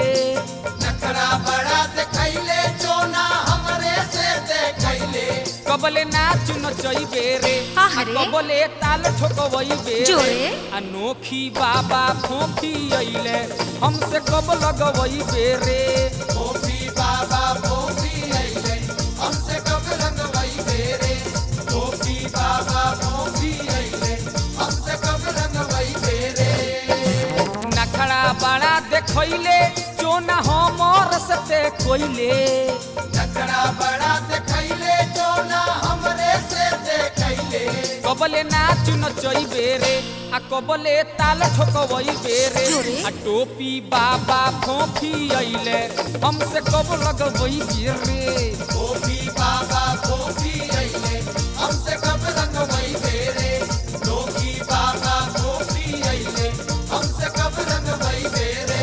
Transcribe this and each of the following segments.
नखरा बड़ा देखैले चोना हमरे से देखैले कबले नाच नचैबे रे हाँ आ रे। कबले ताल ठोकबैबे जोरे। अनोखी बाबा फोफी अइले हमसे कब लगबैबे रे गोपी बाबा गोपी अइले हमसे कब रंगवई बेरे गोपी बाबा गोपी अइले हमसे कब रंगवई बेरे नखड़ा बड़ा देखैले चोना हमर सते कोइले नखरा बड़ा देखैले चोना हमरे से देखैले कबले नाच नचैबे रे आ कबले ताल ठोकबैबे रे जोरे। आ टोपी बाबा फोफी अइले हमसे कब लगबैबे रे गोपी बाबा गोपी अइले हमसे कब रंगवई बेरे गोपी बाबा गोपी अइले हमसे कब रंगवई बेरे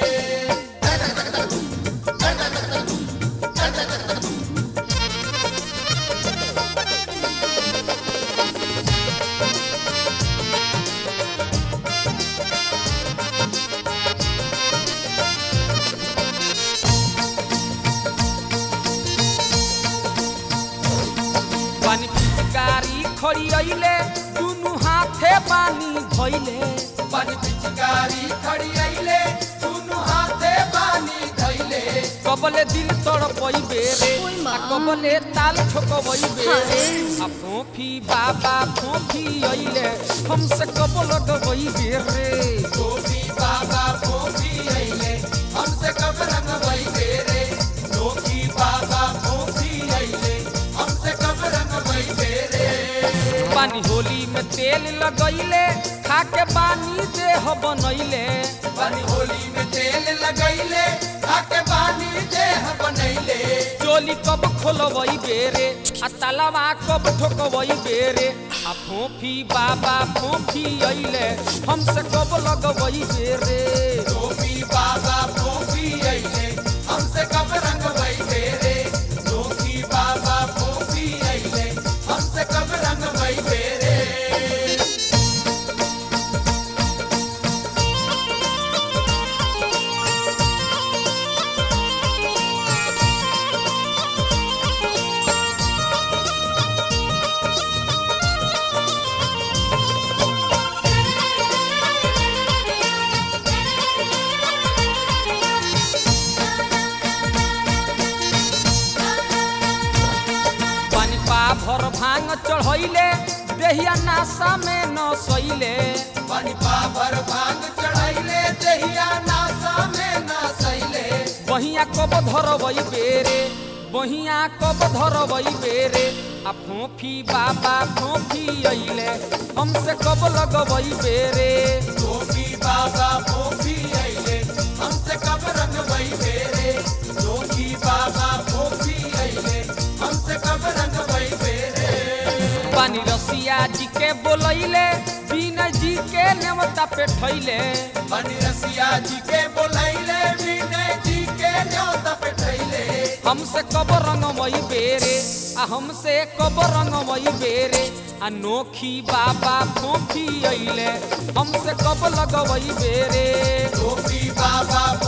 पानी पिचकारी खड़ी अइले दुनु हाथे पानी धइले बन पिचकारी खड़ी अइले दुनु हाथे पानी धइले कबले दिल तड़पैबे रे ओइ आ माँ। कबले ताल ठोकबैबे हाँ रे रे। आ फोफी बाबा फोफी अइले हमसे कब लगबैबे रे गोपी बाबा गोपी अइले हमसे कब रंगवई बेरे गोपी बाबा गोपी अइले हमसे कब रंगवई बेरे पानी होली में तेल लगैले खाके पानी देह बनैले बन होली में तेल लगैले आके पानी देह बनैले चोली कब खोलबैबे रे आ तालाबा कब ठोकबैबे रे आ फोफी बाबा फोफी अइले हमसे कब लगबैबे रे गोपी बाबा गोपी अइले हमसे कब रंगवई बेरे गोपी बाबा गोपी अइले हमसे कब रंगवई बेरे पानी पा भर भांग चढ़ैले देहिया नासा में न सैले बन पावर भांग चढ़ैले देहिया नासा में ना सैले बहिया कब धरबै बेरे बहिया कब धरबै बेरे आ फोफी बाबा फोफी अइले हमसे कब लगबै बेरे गोपी बाबा गोपी अइले हमसे कब रंगवई बेरे गोपी बाबा गोपी अइले हमसे कब रंगवई बेरे पानी रसिया जी के बोलैले बीना जी के नेवता पे ठैले बनी रसिया जी के बोलैले विनय जी के न्योता पे ठैले हमसे कब रंगमई बेरे आ हमसे कब रंगमई बेरे अनोखी बाबा फोफी अइले हमसे कब लगवई बेरे गोपी बाबा